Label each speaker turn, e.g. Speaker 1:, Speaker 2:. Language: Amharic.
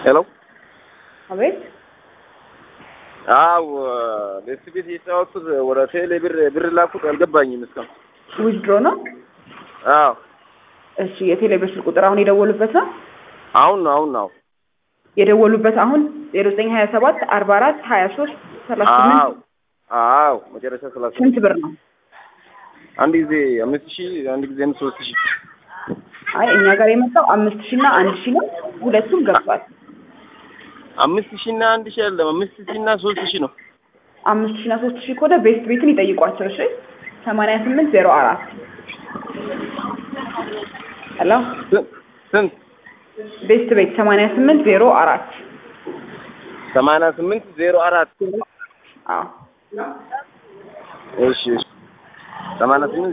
Speaker 1: ሄሎ
Speaker 2: አቤት
Speaker 1: አው ቤት ቤት የተጫወቱት ወደ ቴሌ ብር ብር ላኩት አልገባኝም እስካሁን።
Speaker 2: ዊዝድሮ ነው።
Speaker 1: አዎ
Speaker 2: እሺ የቴሌ ብር ስልክ ቁጥር አሁን የደወሉበት ነው
Speaker 1: አሁን ነው አሁን ነው።
Speaker 2: የደወሉበት አሁን ዜሮ ዘጠኝ ሀያ ሰባት አርባ አራት ሀያ ሶስት ሰላሳ
Speaker 1: አዎ
Speaker 2: ስምንት
Speaker 1: አዎ መጨረሻ ሰላሳ
Speaker 2: ስንት ብር ነው?
Speaker 1: አንድ ጊዜ አምስት ሺህ አንድ ጊዜ ሶስት ሺህ
Speaker 2: አይ እኛ ጋር የመጣው አምስት ሺህ እና አንድ ሺህ ነው። ሁለቱም ገብቷል።
Speaker 1: አምስት ሺህ እና አንድ ሺህ አይደለም አምስት ሺህ እና ሶስት ሺህ ነው።
Speaker 2: አምስት ሺህ እና ሶስት ሺህ ከሆነ ቤስት ቤትን ይጠይቋቸው። እሺ ሰማንያ ስምንት ዜሮ አራት ሄሎ
Speaker 1: ስንት ስንት
Speaker 2: ቤስት ቤት ሰማንያ ስምንት ዜሮ አራት
Speaker 1: ሰማንያ ስምንት ዜሮ አራት
Speaker 2: አዎ
Speaker 1: እሺ እሺ ሰማንያ ስምንት